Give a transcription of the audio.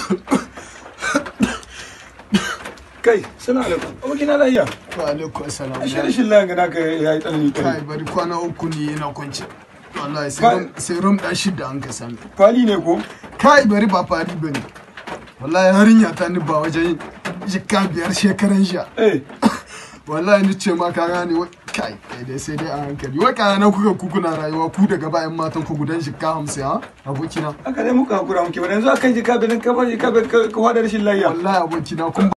kai sana alaikum abokin na lafiya wa alaikum assalam ashe rashin lafiya ga naka yayi tsanani kai kai bari kwana uku ne ina kwance wallahi sai Kai. rum- sai rum dan shida an ka sami fali ne ko kai bari ba fari bane wallahi harinya ta ni ba wajen jikka biyar shekaran sha eh wallahi ni ce ma ka gane wai kai kai dai sai dai a hankali wai kana nan kuka ku kuna rayuwa ku daga bayan matan ku gudan jikka hamsin ha abokina haka dai muka hakura muke ba yanzu akan jika bilin ka ba jika ka ka hada rashin lafiya wallahi abokina kun